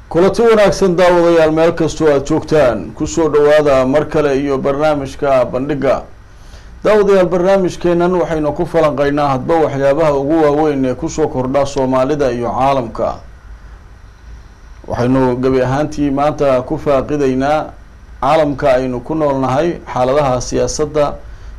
kulanti wanaagsan daawadayaal meel kastoo aada joogtaan kusoo dhawaada mar kale iyo barnaamijka bandhiga daawadayaal barnaamijkeenan waxaynu ku falanqeynaa hadba waxyaabaha ugu waaweyn ee kusoo kordha soomaalida iyo caalamka waxaynu gebi ahaantii maanta ku faaqideynaa caalamka aynu ku noolnahay xaaladaha siyaasadda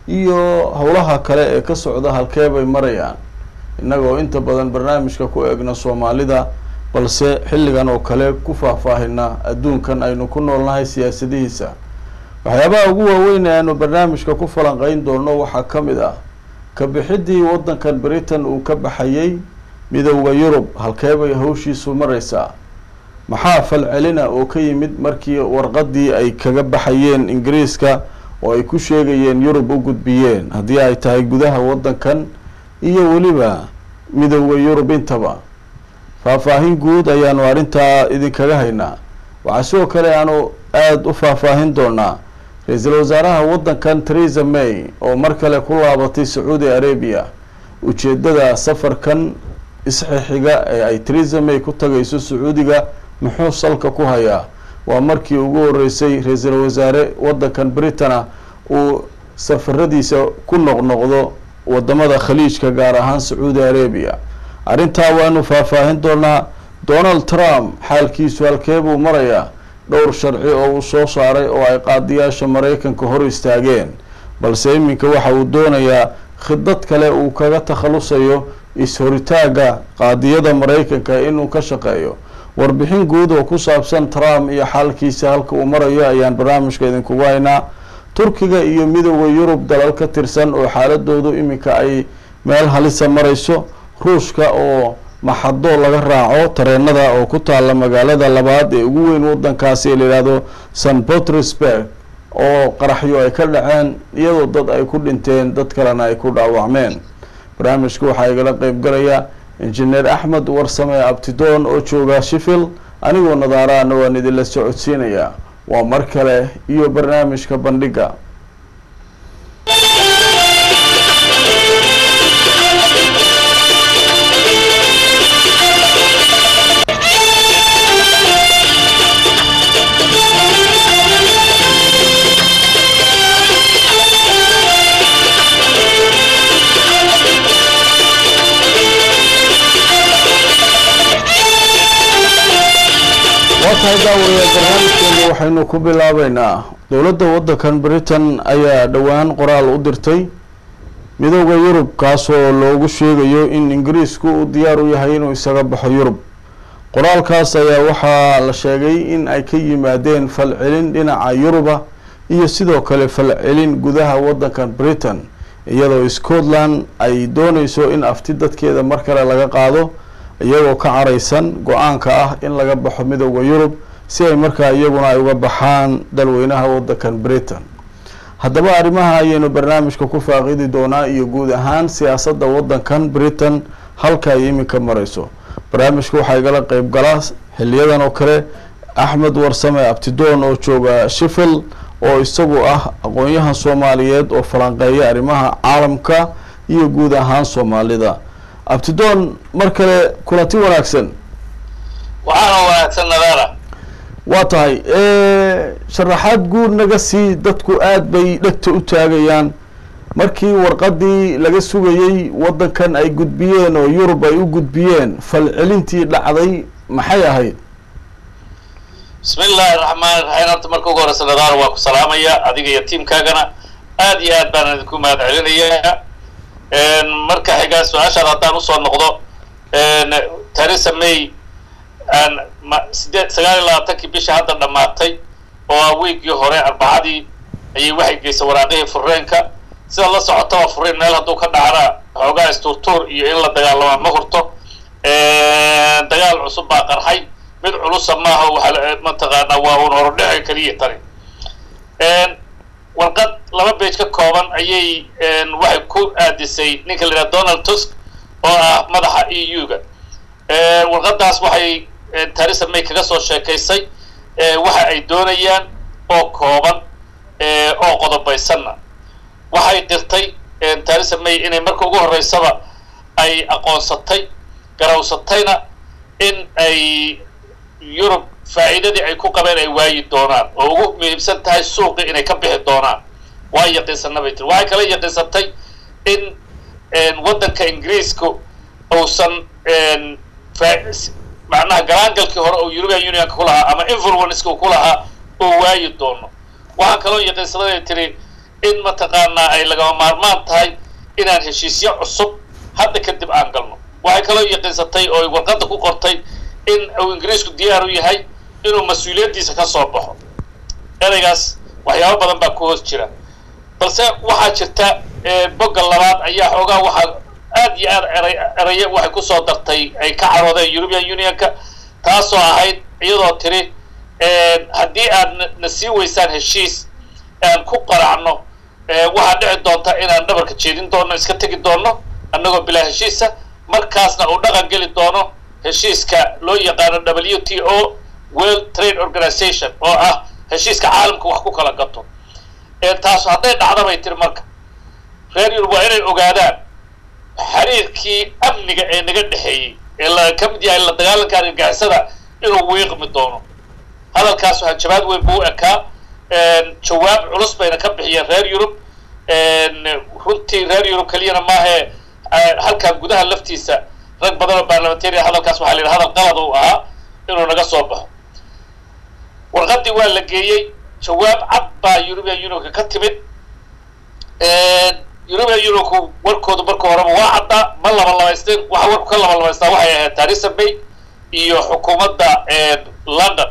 iyo howlaha kale ee ka socda halkee bay marayaan innagoo inta badan barnaamijka ku eegna soomaalida balse xilligan oo kale ku faahfaahina adduunkan aynu ku noolnahay siyaasadihiisa waxyaabaha ugu waaweyn ee aanu barnaamijka ku falanqeyn doono waxaa ka mid ah ka bixidii waddankan britain uu ka baxayay midowda yurub halkee bay hawshiisu mareysaa maxaa falcelina oo ka yimid markii warqadii ay kaga baxayeen ingiriiska oo ay ku sheegayeen yurub u gudbiyeen haddii ay tahay gudaha waddankan iyo weliba midowda yurub intaba faahfaahin guud ayaanu arrintaa idinkaga haynaa waxaa sidoo kale aanu aada u faahfaahin doonaa ra-iisul wasaaraha waddankan theresa may oo mar kale ku laabatay sacuudi arabia ujeedada safarkan isxixiga ee ay theresa may ku tagayso sacuudiga muxuu salka ku hayaa waa markii ugu horeysay ra-iisul wasaare waddankan britana uu safaradiisa ku noqnoqdo wadamada khaliijka gaar ahaan sacuudi arabia arrintaa waanu faahfaahin doonaa donald trump xaalkiisu halkee buu marayaa dhowr sharci oo uu soo saaray oo ay qaadiyaasha maraykanka hor istaageen balse iminka waxa uu doonayaa khidad kale uu kaga takhalusayo is-horitaagga qaadiyada maraykanka inuu ka shaqeeyo warbixin guud oo ku saabsan trump iyo xaalkiisa halka uu marayo ayaan barnaamijka idinkugu haynaa turkiga iyo midowda yurub dalal ka tirsan oo xaaladoodu iminka ay meel halisa marayso ruushka oo maxado laga raaco tareenada oo ku taalla magaalada labaad ee ugu weyn waddankaasi ee la yihahdo san petersburg oo qaraxyo ay ka dhaceen iyadoo dad ay ku dhinteen dad kalena ay ku dhaawacmeen barnaamijka waxaa igala qeyb galaya injineer axmed warsame abtidoon oo jooga shifil anigoo nadaaraana waan idinla socodsiinayaa waa mar kale iyo barnaamijka bandhiga waa tahay daawayaal barnaamijkeena waxaynu ku bilaabeynaa dowladda waddankan britain ayaa dhowaan qoraal u dirtay midowda yurub kaasoo loogu sheegayo in ingiriisku uu diyaar u yahay inuu isaga baxo yurub qoraalkaas ayaa waxaa la sheegay in ay ka yimaadeen falcelin dhinaca yuruba iyo sidoo kale falcelin gudaha waddankan britain iyadoo scotland ay dooneyso in afti dadkeeda mar kale laga qaado iyagoo ka caraysan go-aanka ah in laga baxo midowda yurub si ay markaa iyaguna ay uga baxaan dalweynaha waddankan britain haddaba arrimaha ayaynu barnaamijka ku faaqidi doonaa iyo guud ahaan siyaasadda waddankan britain halka ay iminka mareyso barnaamijka waxaa igala qeyb galaa xiliyadan oo kale axmed warsame abtidoon oo jooga shifil oo isagu ah aqoon-yahan soomaaliyeed oo falanqeeya arrimaha caalamka iyo guud ahaan soomaalida abtidoon mar kale kulanti wanaagsan waxaana wanaagsan nadaara waa tahay sharaxaad guud naga sii dadku aada bay dhegta u taagayaan markii warqadii laga sugayey waddankan ay gudbiyeen oo yurub ay u gudbiyeen falcelintii dhacday maxay ahayd bismi illaahi raxmaan iraxiim horta marka ugu horeysa nadaara waa ku salaamaya adiga iyo tiimkaagana aad iyo aad baan idinku mahad celinayaa marka xigaa su-aashaada haddaan usoo noqdo theresa may sideed sagaal iyo labaatankii bisha hadda dhammaatay oo ah wiigii hore arbacadii ayay waxay geysay waraaqihii fureenka sida la socotaba fureen meel hadduu ka dhacana xoogaa istuurtuur iyo in la dagaalamaa ma hurto dagaal cusub baa qarxay mid culusa maaha waxaa mataqaanaa waa un horodhexi keliya tani warqad laba bage ka kooban ayay waxay ku aadisay ninka la yidhaha donald tusk oo ah madaxa e u-ga warqadaas waxay theresa may kaga soo sheekaysay waxa ay doonayaan oo kooban oo qodobaysanna waxay dirtay theresa may inay marka ugu horreysaba ay aqoonsatay garawsatayna in ay yurub faa'iidadii ay ku qabeen ay waayi doonaan oo ugu muhiimsan tahay suuqii inay ka bixi doonaan waa yaqiinsanna bay tiri waxay kala yaqiinsatay in waddanka ingiriiska uusan macnaha galaangalkii hore oo european unionka ku lahaa ama influenceka ku lahaa oo waayi doono waxaa kaloo yaqiinsaday tiri in mataqaanaa ay lagama maarmaan tahay inaan heshiisyo cusub hadda kadib aan galno waxay kaloo yaqiinsatay oo warqadda ku qortay in uu ingiriisku diyaar u yahay inuu mas-uuliyaddiisa ka soo baxo ereygaas waxyaabo badan baa ku hoos jira balse waxaa jirta bogga labaad ayaa xoogaa waxaa aad iyo aad eray eraye waxay kusoo dartay ay ka caroodeen european unionka taasoo ahayd iyadoo tiri haddii aad na sii weysaan heshiis aan ku qaracno waxaa dhici doonta inaan dhabarka jeedin doono iska tegi doono annagoo bilaa heshiisa markaasna uu dhaqan geli doono heshiiska loo yaqaano w t o world trade organization oo ah heshiiska caalamka wax ku kala gato taas hadday dhacda bay tiri marka reer yurub waa inay ogaadaan xiriirkii amniga ee naga dhexeeyey ee la ka mid yahay la dagaalanka argagixisada inuu wiiqmi doono hadalkaas waxaa jawaab weyn buu ekaa jawaab culus bayna ka bixiyeen reer yurub runtii reer yurub keliyana maahee halkaa gudaha laftiisa rag badan oo baarlamentarian hadalkaas waxaa la yidhi hadal qalad uu ahaa inuu naga soo baxo warqaddii waa la geeyey jawaab cad baa european unionka ka timid european unionku warkoodu marka horeba waa caddaa ma labalabaysteen waxa warku ka labalabaystaa waxay ahayd theresa may iyo xukuumadda london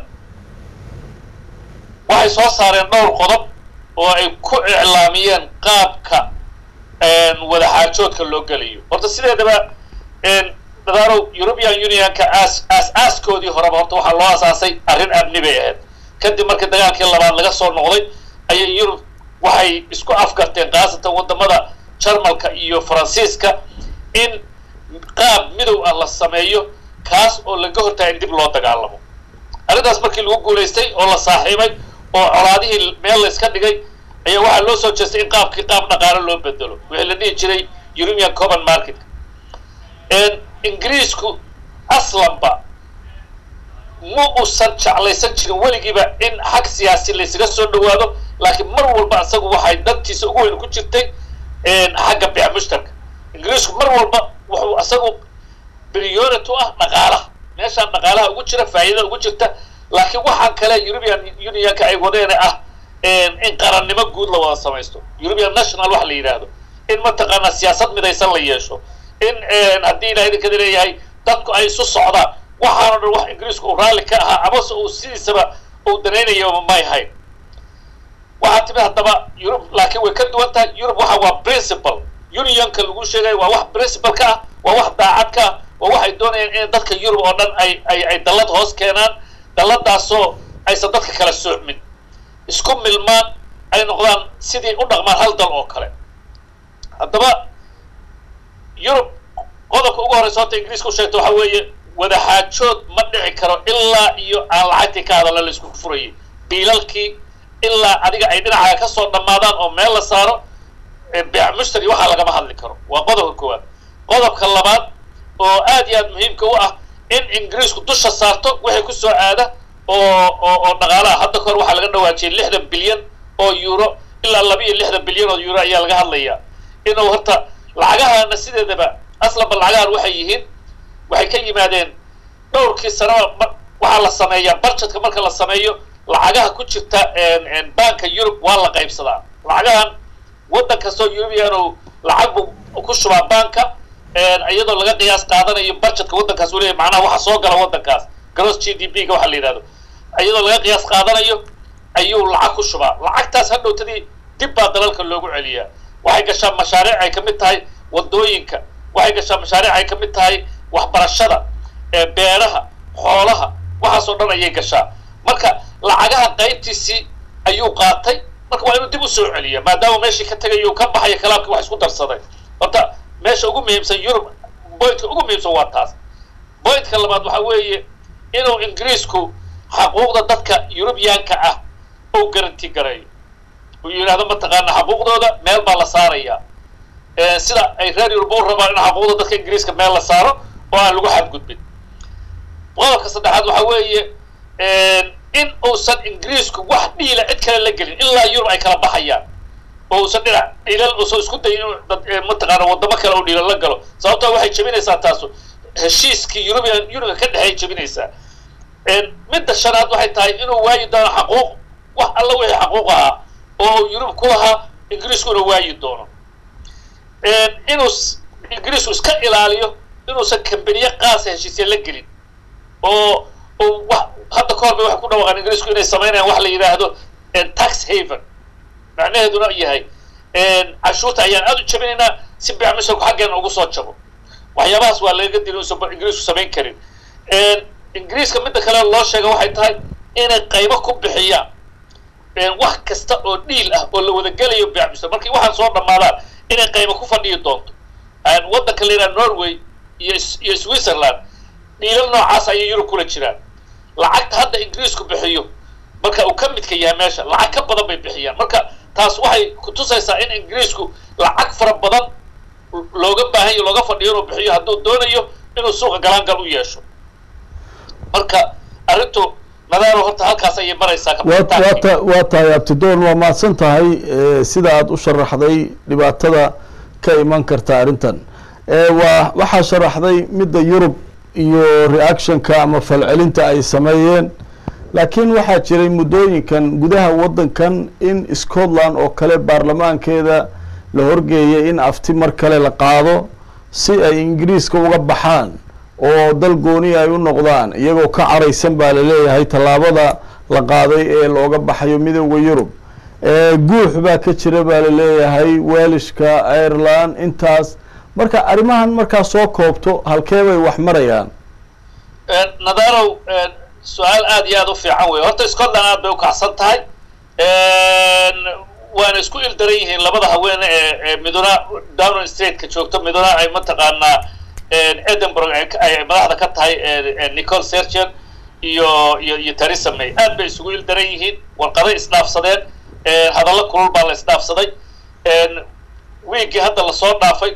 waxay soo saareen dhowr qodob oo ay ku iclaamiyeen qaabka wadaxaajoodka loo gelayo horta sideedaba dadaalow european unionka aas aas-aaskoodii horeba horta waxaa loo asaasay arrin amni bay ahayd kadib markii dagaalkii labaad laga soo noqday ayay yurub waxay isku afgarteen khaasatan waddamada jarmalka iyo faransiiska in qaab midow ah la sameeyo kaas oo laga hortaga in dib loo dagaalamo arrintaas markii lagu guulaystay oo la saaxiibay oo colaadihii meel la iska dhigay ayaa waxaa loo soo jeestay in qaabkii qaab dhaqaalo loo bedelo wixii la dhihi jiray european common market ingiriisku aslanba ma uusan jeclaysan jirin weligiiba in xag siyaasi laysaga soo dhawaado laakiin mar walba isagu waxay dantiisa ugu weyn ku jirtay xagga bic mushtarka ingiriisku mar walba wuxuu isagu brionit u ah dhaqaalaha meeshaan dhaqaalaha ugu jira faa'iidada ugu jirta laakiin waxaan kale european unionka ay wadeene ah in qarannimo guud la wada samaysto european national waxa la yidhaahdo in mataqaanaa siyaasad midaysan la yeesho in haddii ilaha idinkada leeyahay dadku ay isu socdaan waxaano dhan wax ingiriisku uu raalli ka ahaa amase uu sidiisaba uu danaynayo may hayn waxaa timid haddaba yurub laakiin way ka duwan tahay yurub waxa waa principal unionka lagu sheegayo waa wax principal ka ah waa wax daacad ka ah waa waxay doonayaan in dadka yurub oo dhan ay ay ay dallad hoos keenaan dalladaasoo aysan dadka kala soocmin isku milmaan ay noqdaan sidii u dhaqmaan hal dal oo kale haddaba yurub qodobka ugu horreysa horta ingiriiska u sheegta waxa weeye wadaxaajood ma dhici karo ilaa iyo aan lacagtii ka hadalla la isku furayay biilalkii ilaa adiga ay dhinacaaga ka soo dhammaadaan oo meel la saaro beec mushtari waxaa lagama hadli karo waa qodobka koowaad qodobka labaad oo aad iyo aad muhiimka u ah in ingiriisku dusha saarto wixii ku soo aada oo oo oo dhaqaalaha hadda kahor waxaa laga dhawaajiyay lixdan bilyan oo euro ilaa laba iyo lixdan bilyan oo euro ayaa laga hadlayaa inuu horta lacagahaana sideedaba aslanba lacagahan waxay yihiin waxay ka yimaadeen dhowrkii sanaba waxaa la sameeyaa barjetka marka la sameeyo lacagaha ku jirta banka yurub waa la qaybsadaa lacagahan waddan kastoo eurubianu lacag buu ku shubaa banka iyadoo laga qiyaas qaadanayo barjetka waddankaas uu leeyahy macnaha waxa soo gala waddankaas gross g d p ga waxa la yidhahdo iyadoo laga qiyaas qaadanayo ayuu lacag ku shubaa lacagtaas hadhowtadii dib baa dalalka loogu celiyaa waxay gashaa mashaariic ay ka mid tahay waddooyinka waxay gashaa mashaariic ay ka mid tahay waxbarashada beeraha xoolaha waxaasoo dhan ayay gashaa marka lacagaha qaybtiisii ayuu qaatay marka waa inuu dib u soo celiya maadaama meeshii ka tegayo ka baxayo kalaamkii wax isku darsaday horta meesha ugu muhiimsan yurub bointka ugu muhiimsan waa taas bointka labaad waxa weeye inuu ingiriisku xaquuqda dadka yurubiyaanka ah ou garanti gareeyo uu yidhahdo mataqaana xaquuqdooda meel baa la saarayaa sida ay reer yurub u rabaan in xaquuqda dadka ingiriiska meel la saaro oo aan lagu xadgudbin qodobka saddexaad waxa weeye in uusan ingiriisku wax dhiila cid kale la gelin ilaa yurub ay kala baxayaan oo uusan dhinac dhiilal uusan isku dayin inuu dad mataqaana waddamo kale uu dhiilal la galo sababtoo waxay jebinaysaa taasu heshiiskii yurubian yuriga ka dhexeey jebinaysaa midda shanaad waxay tahay inuu waayi doono xaquuq wax alla wixii xaquuq ahaa oo uu yurub ku lahaa ingiriisku inuu waayi doono inuu ingiriisku iska ilaaliyo inuusan kambaniye qaasa heshiisya la gelin oo oo wax hadda ka hor bay waxay ku dhawaaqaan ingiriisku inay samaynayaan wax la yidhaahdo tax haven macnaheeduna yahay cashuurta ayaan aada u jabinaynaa si bicmisharku xaggeena ugu soo jabo waxyaabahaas waa lagaga dili uusan ingiriisku samayn karin ingiriiska midda kale loo sheega waxay tahay inay qaybo ku bixiyaan wax kasta oo dhiil ah oo la wada gelayo bicmishar markii waxaan soo dhammaadaan inay qaybo ku fadhiyi doonto waddanka la yidhaha norway iyo iyo switzerland dhiilal noocaas ayay yurub kula jiraan lacagta hadda ingiriisku bixiyo marka uu ka midka yahay meesha lacag ka badan bay bixiyaan marka taas waxay kutusaysaa in ingiriisku lacag fara badan looga baahanyo looga fadhiyo inuu bixiyo hadduu doonayo inuu suuqa galaangal u yeesho marka arrintu nadaaro horta halkaas ayay maraysaa wata waa tahay abtidoon waa mahadsan tahay sida aada u sharaxday dhibaatada ka iman karta arrintan waa waxaa sharaxday midda yurub iyo reactionka ama falcelinta ay sameeyeen laakiin waxaa jiray muddooyinkan gudaha waddankan in scotland oo kale baarlamaankeeda la horgeeyay in afti mar kale la qaado si ay ingiriiska uga baxaan oo dal gooni ay u noqdaan iyagoo ka caraysan baa laleeyahay tallaabada la qaaday ee looga baxayo midooda yurub guux baa ka jira baa laleeyahay welishka ireland intaas marka arrimahan markaa soo koobto halkee bay wax marayaan nadarow su-aal aada iyo aada u fiican wey horta scotland aad bay u kacsan tahay waana isku ildaran yihiin labada haweene ee ee miduna downing stateka joogto miduna ay mataqaanaa edinburgh ay madaxda ka tahay nicole sergen iyo iyo iyo theresa may aad bay isugu ildaran yihiin warqaday isdhaafsadeen hadallo kulul baa la isdhaafsaday wiigii hadda lasoo dhaafay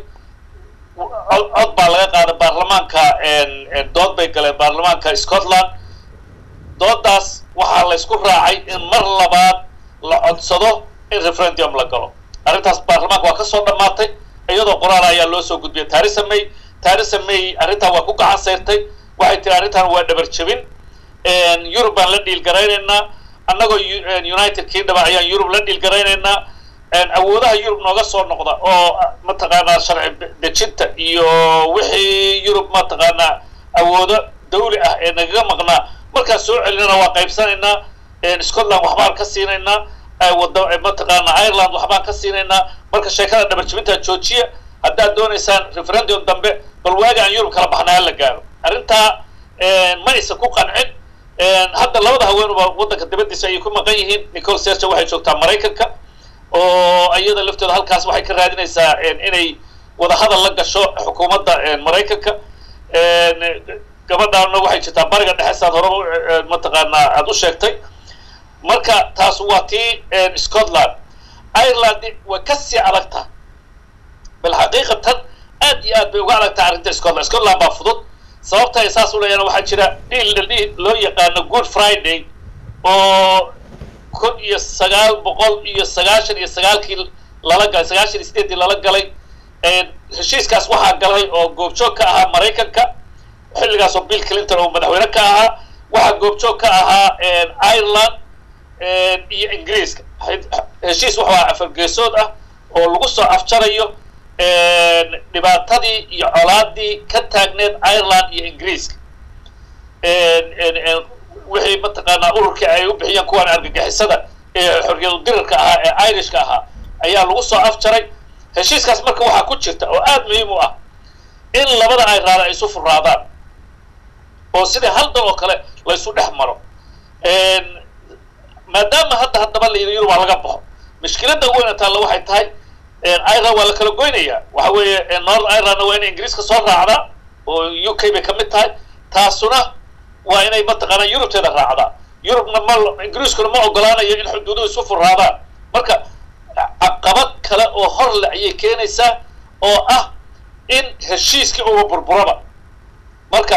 cod baa laga qaaday baarlamaanka dood bay galeen baarlamaanka scotland doodaas waxaa la ysku raacay in mar labaad la codsado in referendum la galo arrintaas baarlamaanka waa ka soo dhammaatay iyadoo qoraal ayaa loo soo gudbiyay theresa may theresa may arrintan waa ku gacan sayrtay waxay tiri arrintan waa dhabar jebin yurub baan la dhiilgaraynaynaa annagoo united kingdom ayaan yurub la dhiilgaraynaynaa awoodaha yurub nooga soo noqda oo mataqaanaa sharci dejinta iyo wixii yurub mataqaanaa awoodo dawli ah ee nagaga maqnaa markaan soo celinana waa qaybsanaynaa scotland waxbaan ka siinaynaa wada mataqaanaa ireland waxbaan ka siinaynaa marka sheekada dhabarjibintaa joojiya haddaad doonaysaan referendum dambe bal waaga aan yurub kala baxnaa hala gaaro arrintaa ma aysan ku qancin hadda labada haweenuba waddanka dibadiisa ayay ku maqan yihiin nicole serge waxay joogtaa maraykanka oo iyada laftooda halkaas waxay ka raadinaysaa inay wadahadal la gasho xukuumadda maraykanka gabadhaana waxay jirtaa bariga dhexe saad horeba mataqaanaa aada u sheegtay marka taas waa tii scotland ireland way ka sii adagtaha bal xaqiiqatan aad iyo aad bay uga adagtaha arrinta scotland scotland baa fudud sababta ay saas u leeyaan waxaa jira dhiil dhiil loo yaqaano good friday oo kun iyo sagaal boqol iyo sagaashan iyo sagaalkii lala galay sagaashan iyo sideeddii lala galay heshiiskaas waxaa galay oo goobjoog ka ahaa maraykanka xilligaasoo bill clinton oo madaxweyne ka ahaa waxaa goobjoog ka ahaa ireland iyo ingiriiska heshiis wuxuu ahaa afargeesood ah oo lagu soo afjarayo dhibaatadii iyo colaadii ka taagneed ireland iyo ingiriiska wixii mataqaanaa ururkii ay u bixiyeen kuwaan argagixisada ee xorriyadu dirirka ahaa ee irishka ahaa ayaa lagu soo afjaray heshiiskaas marka waxaa ku jirta oo aada muhiim u ah in labada ayraada ay isu furaadaan oo sidii hal dal oo kale la ysu dhex maro maadaama hadda haddaba la yidhi yurub waa laga baxo mushkiladda weyna taalla waxay tahay ireland waa la kala goynayaa waxa weeye north irelandna waa inay ingiriiska soo raacdaa oo u k bay ka mid tahay taasuna waa inay mataqaanaa yurubteeda raacdaa yurubna ma ingiriiskuna ma ogolaanayo in xuduuduhu isu furaadaan marka caqabad kale oo hor le ayay keenaysaa oo ah in heshiiskii uga burburaba marka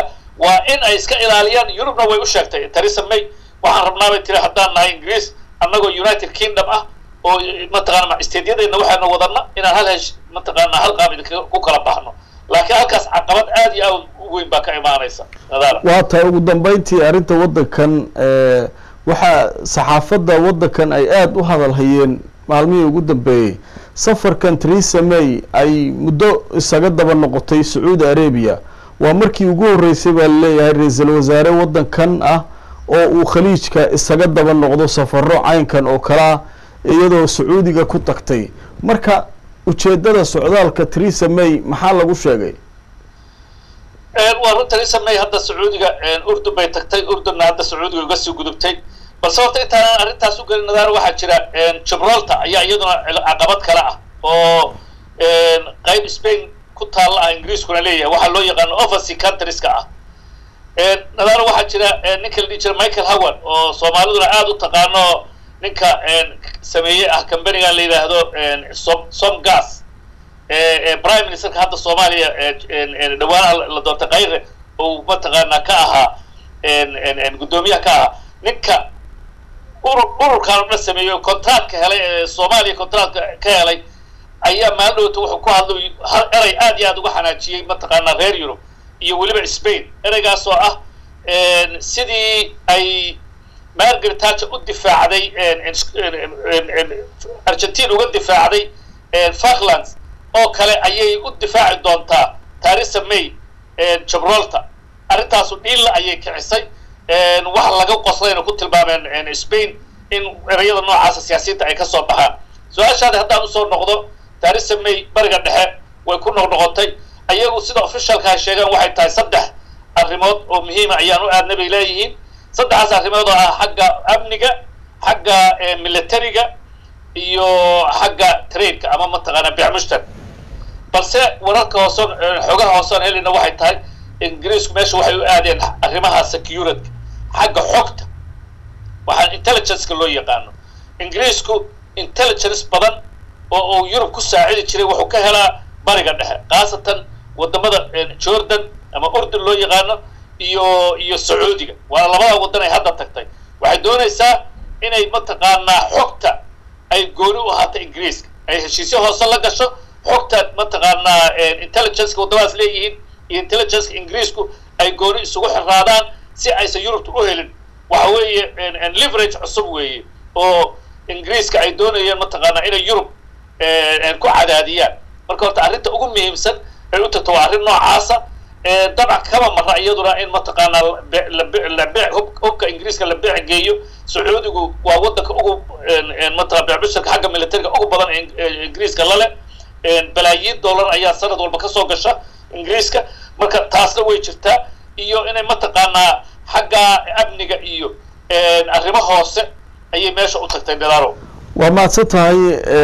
waa in ay iska ilaaliyaan yurubna way u sheegtay theresa may waxaan rabnaa bay tiri haddaan nahay ingiriis annagoo united kingdom ah oo mataqaana isteedyadeenna waxaanu wadana inaan hal hesh mataqaana hal qaab idinka ku kala baxno laakiin halkaas caqabad aad iyo aad u weyn baa ka imaanaysa nadaara waa tahay ugu dambeyntii arrinta waddankan waxaa saxaafadda waddankan ay aada u hadal hayeen maalmihii ugu dambeeyey safarkan theresa may ay muddo isaga daba noqotay sacuudi arabia waa markii ugu horreysay baa laleeyahay ra-iisul wasaare waddankan ah oo uu khaliijka isaga daba noqdo safaro caynkan oo kalea iyadoo sacuudiga ku tagtay marka ujeedada socdaalka theresa may maxaa lagu sheegay waa run theresa may hadda sacuudiga urdun bay tagtay urdunna hadda sacuudiga uga sii gudubtay balse horta intaanaan arrintaas u gelin nadaar waxaa jira gibraltar ayaa iyaduna caqabad kale ah oo qayb spain ku taalla ah ingiriiskuna leeyahay waxaa loo yaqaano oversea countrieska ah nadaar waxaa jira ninka la dhihi jira michael howard oo soomaaliduna aada u taqaano ninka sameeye ah companigan la yidhaahdo som somgas prime ministerka hadda soomaaliya dhawaanaha la doortay kayre oo mataqaanaa ka ahaa guddoomiyaha ka ahaa ninka urur ururkaan o dhan sameeyey contractka helay ee soomaaliya contractka ka helay ayaa maaldhowta wuxuu ku hadlay erey aad iyo aad uga xanaajiyey mataqaanaa reer yurub iyo weliba spain ereygaas oo ah sidii ay margaret thatcher u difaacday argentina uga difaacday falklands oo kale ayay u difaaci doontaa theresa may gibraltar arrintaasu dhiilla ayay kicisay waxa laga qoslayna ku tilmaameen spain in ereyada noocaasa siyaasiyiinta ay ka soo baxaan su-aashaadi haddaan usoo noqdo theresa may bariga dhexe way ku noqnoqotay ayagu sida officialka ay sheegaan waxay tahay saddex arrimood oo muhiima ayaan u aadna bay leeyihiin saddexaas arrimood oo ah xagga amniga xagga militariga iyo xagga trainka ama mataqaana bicmushtar balse wararka hoosoon xoogaha hoosoon helina waxay tahay ingiriisku meesha waxay u aadeen arrimaha security xagga xogta waxaan intelligenceka loo yaqaano ingiriisku intelligence badan oo uu yurub ku saacidi jiray wuxuu ka helaa bariga dhexe khaasatan wadamada jordan ama urdun loo yaqaano iyo iyo sacuudiga waana labada waddan ay hadda tagtay waxay doonaysaa inay mataqaanaa xogta ay gooni u ahaato ingiriiska ay heshiisyo hoose la gasho xogta mataqaanaa intelligenceka waddamadaas leeyihiin iyo intelligenceka ingiriisku ay gooni isugu xiraadaan si aysan yurubta u helin waxa weeye leverage cusub weeye oo ingiriiska ay doonayeen mataqaanaa inay yurub ku cadaadiyaan marka horta arrinta ugu muhiimsan ay u tagto waa arrin noocaasa dabcan kama mara iyaduna in mataqaanaa hubka ingiriiska la beec geeyo sacuudigu waa waddanka ugu mataqaa beecbishirka xagga militariga ugu badan ee ingiriiska lale balaayiin dollar ayaa sanad walba kasoo gasha ingiriiska marka taasna way jirtaa iyo inay mataqaanaa xagga amniga iyo arrimo hoose ayay meesha u tagtay dalaaro waa mahadsan tahay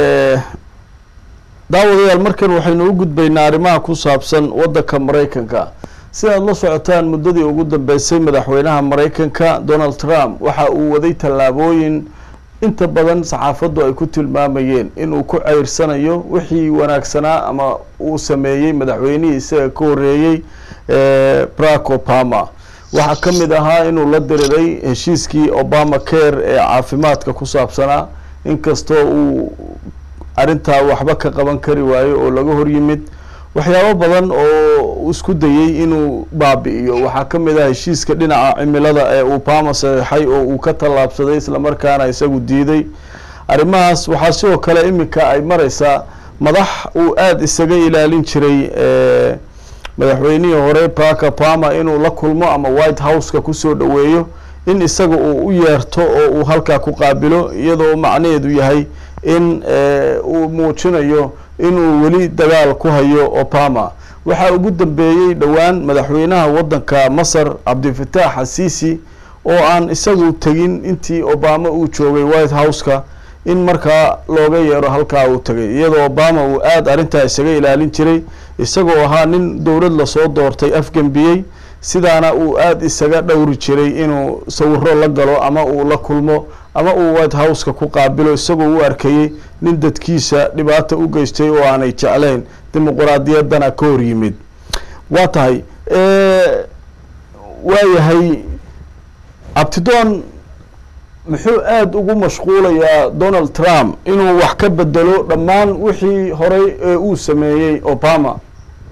daawadayaal markan waxaynu u gudbaynaa arrimaha ku saabsan waddanka maraykanka sidaad la socotaan muddadii ugu dambeysay madaxweynaha maraykanka donald trump waxa uu waday tallaabooyin inta badan saxaafaddu ay ku tilmaamayeen inuu ku ceyrsanayo wixii wanaagsanaa ama uu sameeyey madaxweynihii isaga ka horreeyey barack obama waxaa ka mid ahaa inuu la diriray heshiiskii obama care ee caafimaadka ku saabsanaa inkastoo uu arrintaa waxba ka qaban kari waayo oo laga hor yimid waxyaabo badan oo isku dayey inuu baabi'iyo waxaa ka mid ah heshiiska dhinaca cimilada ee obama saxeixay oo uu ka tallaabsaday islamarkaana isagu diiday arrimahaas waxaa sidoo kale iminka ay mareysaa madax uu aada isaga ilaalin jiray madaxweynihii hore barack obama inuu la kulmo ama white house-ka kusoo dhoweeyo in isaga uu u yeerto oo uu halkaa ku qaabilo iyadoo macnaheedu yahay in uu muujinayo inuu weli dagaal ku hayo obama waxaa ugu dambeeyey dhowaan madaxweynaha waddanka masar cabdifatax xasiisi oo aan isagu tegin intii obama uu joogay white house-ka in markaa looga yeero halkaa uu tegay iyadoo obama uu aada arrintaa isaga ilaalin jiray isagoo ahaa nin dowlad lasoo doortay afgembiyey sidaana uu aada isaga dhowri jiray inuu sawiro la galo ama uu la kulmo ama uu white house-ka ku qaabilo isagoo u arkayey nin dadkiisa dhibaata u geystay oo aanay jeclayn dimuquraadiyaddana ka hor yimid waa tahay waayahay abtidoon muxuu aada ugu mashquulayaa donald trump inuu wax ka bedelo dhammaan wixii horey ee uu sameeyey obama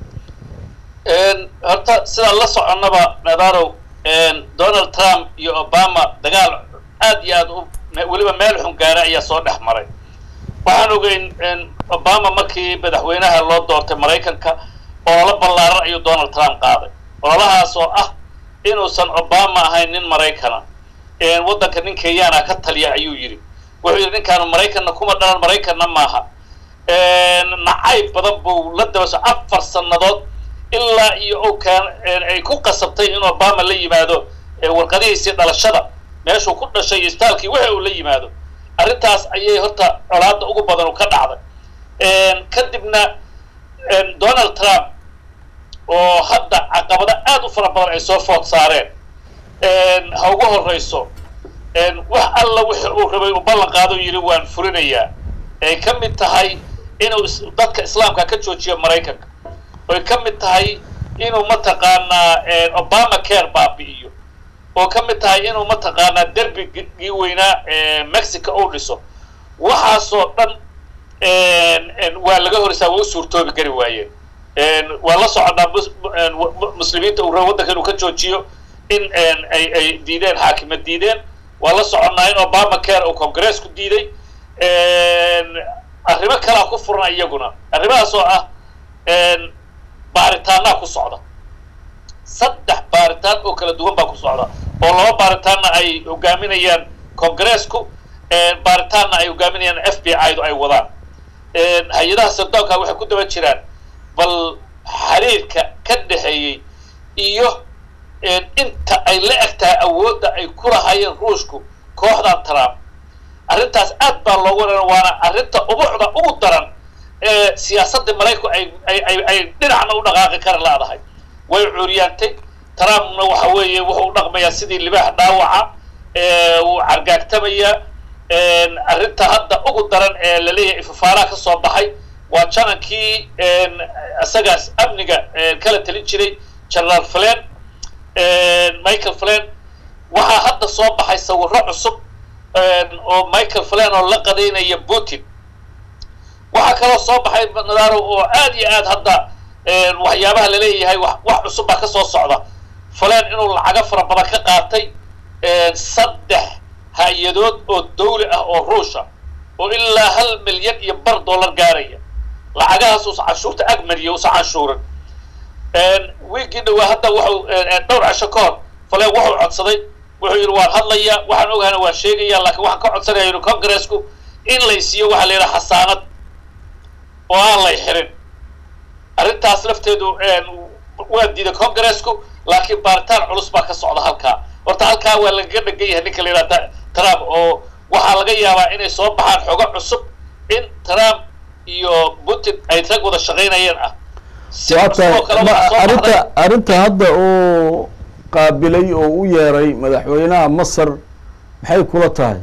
horta sidaan la soconnaba nadarow donald trump iyo obama dagaal aad iyo aad u weliba meel xun gaara ayaa soo dhex maray waxaan ogeyn obama markii madaxweynaha loo doortay maraykanka ololo ballaaran ayuu donald trump qaaday ololahaas oo ah inuusan obama ahayn nin maraykana waddanka nin kenyaana ka taliya ayuu yidhi wuxuu yidhi ninkaanu maraykanna kuma dhalan maraykanna maaha nacayb badan buu la dabaso afar sannadood ilaa iyo o kaan ay ku qasabtay in obama la yimaado warqadihiisii dhalashada meeshuu ku dhashay iyo istaalkii wixi uu la yimaado arrintaas ayay horta colaadda ugu badan ka dhacday kadibna donald trump oo hadda caqabado aad u fara badan ay soo food saareen ha ugu horrayso wax alla wixi uu rabay uu ballan qaado yidhi waan fulinayaa ay ka mid tahay inuu dadka islaamka ka joojiyo maraykanka oy ka mid tahay inuu mataqaanaa obama care baabi'iyo oo ka mid tahay inuu mataqaanaa derbigii weynaa mexico uu dhiso waxaasoo dhan waa laga horisaa waa u suurtoobi kari waayeen waa la soconnaa muslimiinta uu rabo waddanka inuu ka joojiyo in ay ay diideen xaakimad diideen waa la soconnaa in obama care uu congressku diiday arrimo kalaa ku furan iyaguna arrimahaas oo ah baaritaanaa ku socda saddex baaritaan oo kala duwan baa ku socda oo laba baaritaanna ay hogaaminayaan congressku baaritaanna ay hogaaminayaan f b i du ay wadaan hay-adaha sirdoonka waxay ku daba jiraan bal xiriirka ka dhexeeyey iyo inta ay la eg tahay awoodda ay ku lahaayeen ruushku kooxdan trump arrintaas aad baa loogu waran waana arrinta ubucda ugu daran ee siyaasadda maraykanku ay ay ay dhinacna u dhaqaaqi kara laadahay way cuuriyaantay trumpna waxa weeye wuxuu u dhaqmayaa sidii libaax dhaawaca wuu cargaagtamayaa arrinta hadda ugu daran ee laleeyahay ifafaalaha ka soo baxay waa janankii isagaas amniga kala talin jiray generaal flen michael flen waxaa hadda soo baxay sawirro cusub oo michael flen oo la qadaynaya putin waxaa kaloo soo baxay nadaaro oo aad iyo aad hadda waxyaabaha laleeyahay wax cusub baa ka soo socda falen inuu lacago fara badan ka qaatay saddex hay-adood oo dawli ah oo ruusha oo ilaa hal milyan iyo bar dollar gaaraya lacagahaas uusa canshuurta agmariya uusa canshuurin wiigii dhawaa hadda wuxuu dhowr casho ka hor falen wuxuu codsaday wuxuu yidhi waan hadlayaa waxaan ogahana waan sheegaya laakiin waxaan ka codsanaya yidhi congressku in lay siiyo waxaa la yidhaha xasaanad oo aan lay xirin arrintaas lafteedu waa diiday congressku laakiin baaritaan culus baa ka socda halkaa horta halkaa waa lagaga dhegan yahay ninka la yidhahda trump oo waxaa laga yaabaa inay soo baxaan xogo cusub in trump iyo putin ay rag wada shaqaynayeen ah arrinta arrinta hadda uu qaabilay oo u yeeray madaxweynaha masar maxay kula tahay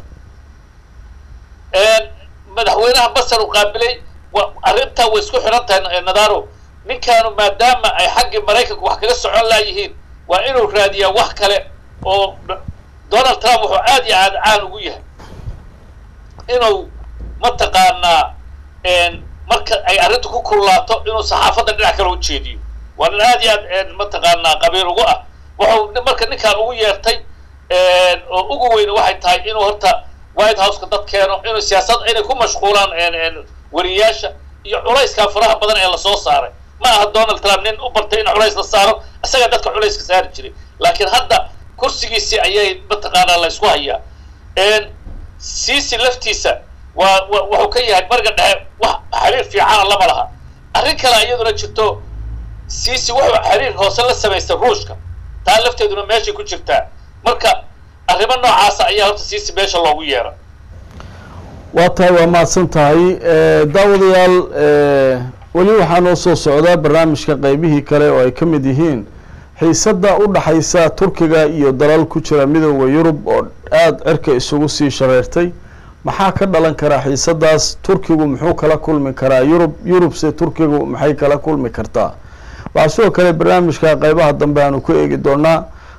madaxweynaha masar uu qaabilay arrintaa way isku xiran tahay nadaro ninkaanu maadaama ay xaggii maraykanku wax kaga socon laayihiin waa inuu raadiyaa wax kale oo donald trump wuxuu aad iyo aad caan ugu yahay inuu mataqaanaa marka ay arrintu ku kululaato inuu saxaafadda dhinac kale u jeediyo waa nin aad iyo aad mataqaanaa qabiil ugu ah wuxuu marka ninkaan ugu yeertay oo ugu weyne waxay tahay inuu horta white houseka dad keeno inuu siyaasad inay ku mashquulaan wariyaasha iyo culayskaa faraha badan ee lasoo saaray ma aha donald trump nin u bartay in culays la saaro isagaa dadka culayska saari jiray laakiin hadda kursigiisii ayay mataqaanaa la ysku hayaa siisi laftiisa waa wuxuu ka yahay bariga dhexe wax xiriir fiicana lama laha arrin kale iyaduna jirto siisi wuxuu xiriir hoose la samaystay ruushka taa lafteeduna meeshay ku jirtaa marka arrimo noocaasa ayaa horta siisi meesha loogu yeera waa tahay waa mahadsan tahay daawadayaal weli waxaa noo soo socdaa barnaamijka qeybihii kale oo ay ka mid yihiin xiisadda u dhaxaysa turkiga iyo dalal ku jira midooda yurub oo aada cirka isugu sii shareertay maxaa ka dhalan karaa xiisadaas turkigu muxuu kala kulmi karaa yurub yurubse turkigu maxay kala kulmi kartaa waxaa sidoo kale barnaamijka qeybaha dambe aanu ku eegi doonaa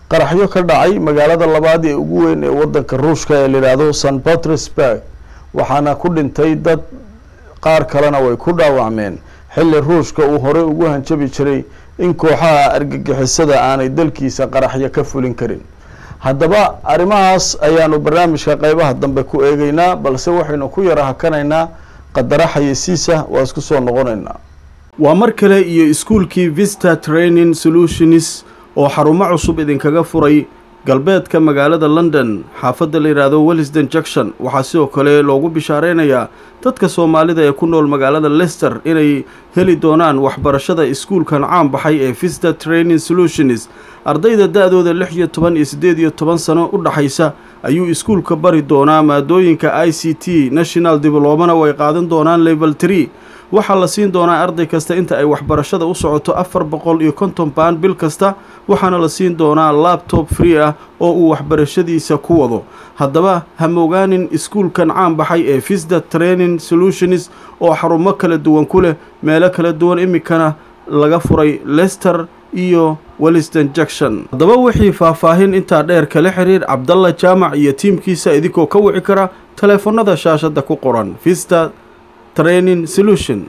qaraxyo ka dhacay magaalada labaad ee ugu weyn ee wadanka ruushka ee layidhaahdo st petersburg waxaana ku dhintay dad qaar kalena way ku dhaawacmeen xilli ruushka uu horey ugu hanjabi jiray in kooxaha argagixisada aanay dalkiisa qaraxyo ka fulin karin haddaba arrimahaas ayaanu barnaamijka qeybaha dambe ku eegeynaa balse waxaynu ku yara hakanaynaa qadara xayeysiisa waa isku soo noqonaynaa waa mar kale iyo iskuulkii vista training solutions oo xarumo cusub idinkaga furay galbeedka magaalada london xaafadda la yidhaahdo wellisden junction waxaa sidoo kale loogu bishaareynayaa dadka soomaalida ee ku nool magaalada lester inay heli doonaan waxbarashada iskuulkan caan baxay ee vista training solutions ardayda da-dooda lix iyo toban iyo siddeed iyo toban sano u dhaxaysa ayuu iskuulka bari doonaa maadooyinka i c t national diblomana way qaadan doonaan level tree waxaa la siin doonaa arday kasta inta ay waxbarashada u socoto afar boqol iyo konton baan bil kasta waxaana la siin doonaa labtob free ah oo uu waxbarashadiisa ku wado haddaba ha mogaanin iskuulkan caan baxay ee visda training solutions oo xarumo kala duwan ku leh meelo kala duwan iminkana laga furay lester iyo welliston junction haddaba wixii faahfaahin intaa dheer kala xiriir cabdalla jaamac iyo tiimkiisa idinkoo ka wici kara taleefanada shaashadda ku qoran vista training solution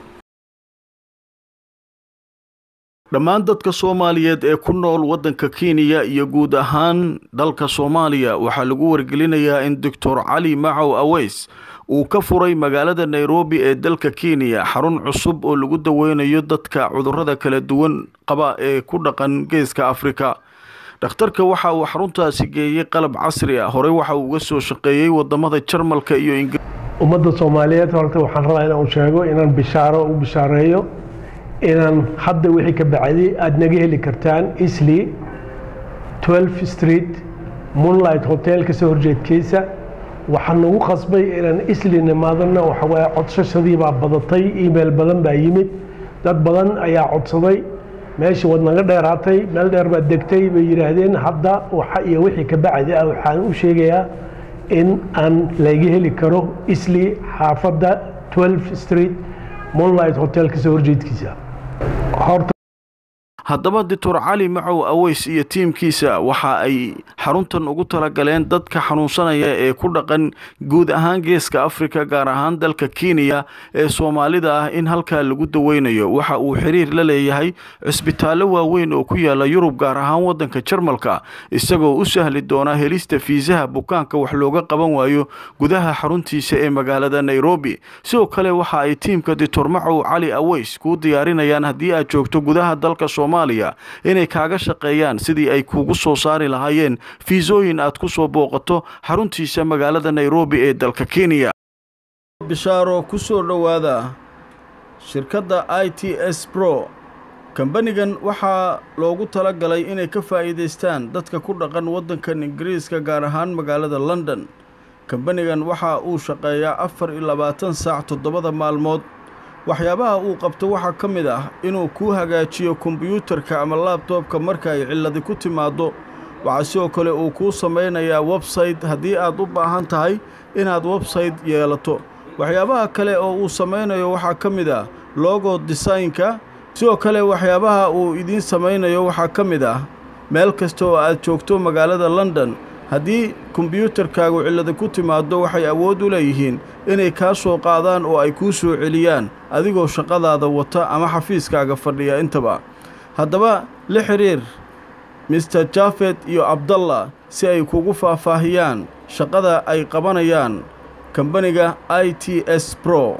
dhammaan dadka soomaaliyeed ee ku nool waddanka kenya iyo guud ahaan dalka soomaaliya waxaa lagu wargelinayaa in doctor cali macow aweys uu ka furay magaalada nairobi ee dalka kenya xarun cusub oo lagu daweynayo dadka cudurrada kala duwan qaba ee ku dhaqan geeska afrika dhakhtarka waxa uu xaruntaasi geeyey qalab casri ah horey waxa uu uga soo shaqeeyey wadamada jarmalka iyo ingir ummadda soomaaliyeed horta waxaan rabaa inaan sheego inaan bishaaro u bishaareeyo inaan hadda wixii ka bacday aada naga heli kartaan isli 12 street moonlight hotel kasoo horjeedkiisa waxaan nagu qasbay inaan isli nimaadana waxawaaye codsashadii baa badatay email badan baa yimid dad badan ayaa codsaday meeshii waad naga dheeraatay meel dheer baad degtay bay yidhaahdeen hadda waxa iyo wixii ka bacdi ah waxaan u sheegayaa in aan laga heli karo isli xaafadda 12 street moonlight hotel kasoo horjeedkiisa horta haddaba doctor cali macow aweys iyo tiimkiisa waxa ay xaruntan ugu talagaleen dadka xanuunsanaya ee ku dhaqan guud ahaan geeska afrika gaar ahaan dalka kenya ee soomaalida ah in halkaa lagu daweynayo waxa uu xiriir la leeyahay cisbitaallo waaweyn oo ku yaala yurub gaar ahaan waddanka jarmalka isagoo u sahli doona helista fiisaha bukaanka wax looga qaban waayo gudaha xaruntiisa ee magaalada nairobi sidoo kale waxa ay tiimka doctor macow cali aweys kuu diyaarinayaan haddii aad joogto gudaha dalka soomaaliya inay kaaga shaqeeyaan sidii ay kuugu soo saari lahaayeen fiisooyin aad ku soo booqato xaruntiisa magaalada nairobi ee dalka kenya bishaaro ku soo dhowaada shirkadda i t s bro kambanigan waxaa loogu tala galay inay ka faa'iidaystaan dadka ku dhaqan waddankan ingiriiska gaar ahaan magaalada london kambanigan waxa uu shaqeeyaa afar iyo labaatan saac toddobada maalmood waxyaabaha uu qabto waxaa ka mid ah inuu kuu hagaajiyo kombiyuutarka ama laabtoobka marka ay cilladi ku timaaddo waxaa sidoo kale uu kuu samaynayaa websayte haddii aad u baahan tahay inaad websayte yeelato waxyaabaha kale oo uu samaynayo waxaa ka mid ah logo desaynka sidoo kale waxyaabaha uu idiin samaynayo waxaa ka mid ah meel kasta oo aad joogto magaalada london haddii kombiyuutarkaagu cillada ku timaaddo waxay awood u leeyihiin inay kaa soo qaadaan oo ay kuu soo celiyaan adigoo shaqadaada wata ama xafiiskaaga fadhiya intaba haddaba la xidhiir mister jafet iyo abdallah si ay kugu faahfaahiyaan shaqada ay qabanayaan kambaniga i t s bro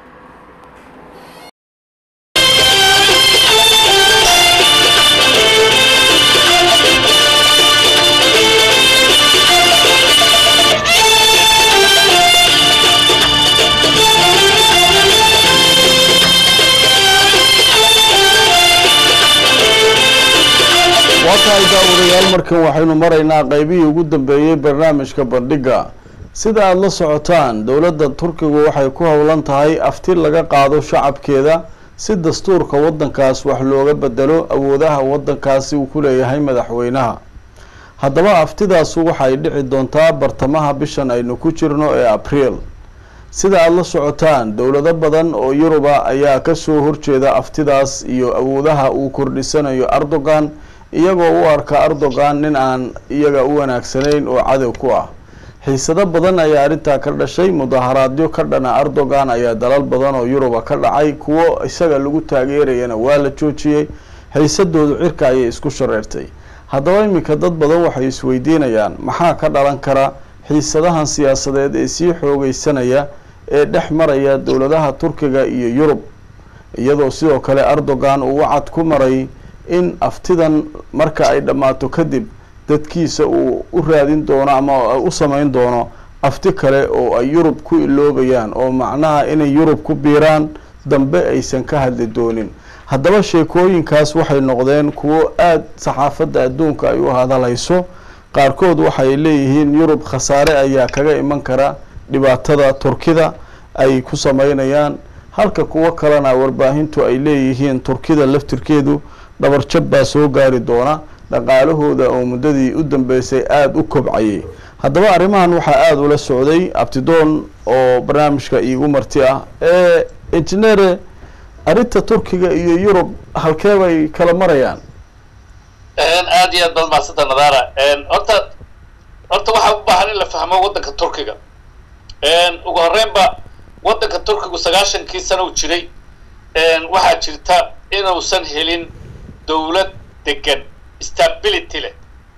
waa tahay daawadayaal markan waxaynu maraynaa qeybihii ugu dambeeyey barnaamijka bandhigga sida aada la socotaan dowladda turkigu waxay ku howlan tahay afti laga qaado shacabkeeda si dastuurka waddankaas wax looga bedelo awoodaha waddankaasi uu ku leeyahay madaxweynaha haddaba aftidaasu waxay dhici doontaa bartamaha bishan aynu ku jirno ee abriil sida aada la socotaan dowlado badan oo yuruba ayaa kasoo horjeeda aftidaas iyo awoodaha uu kordhisanayo erdogan iyagoo u arka erdogan nin aan iyaga u wanaagsanayn oo cadow ku ah xiisado badan ayaa arrintaa ka dhashay mudaharaadyo ka dhana erdogan ayaa dalal badan oo yuruba ka dhacay kuwo isaga lagu taageerayana waa la joojiyey xiisadoodu cirka ayay isku shareertay haddaba iminka dad badan waxay isweydiinayaan maxaa ka dhalan kara xiisadahan siyaasadeed ee sii xoogeysanaya ee dhex maraya dowladaha turkiga iyo yurub iyadoo sidoo kale erdogan uu wacad ku maray in aftidan marka ay dhammaato kadib dadkiisa uu u raadin doono ama u sameyn doono afti kale oo ay yurub ku iloobayaan oo macnaha inay yurub ku biiraan dambe aysan ka hadli doonin haddaba sheekooyinkaas waxay noqdeen kuwo aada saxaafadda adduunka ay u hadalhayso qaarkood waxay leeyihiin yurub khasaare ayaa kaga iman kara dhibaatada turkida ay ku sameynayaan halka kuwo kalena warbaahintu ay leeyihiin turkida laftirkeedu dhabarjab baa soo gaari doona dhaqaalahooda oo muddadii u dambeysay aada u kobcayay haddaba arrimahan waxaa aada ula socday abtidoon oo barnaamijka iigu marti ah ee engineere arrinta turkiga iyo yurub halkee bay kala marayaan aad iyo aad baad mahadsanta nadara horta horta waxaa u baahan in la fahmo waddanka turkiga ugu horreynba waddanka turkigu sagaashankii sana u jiray waxaa jirta inuusan helin dowlad degan stability leh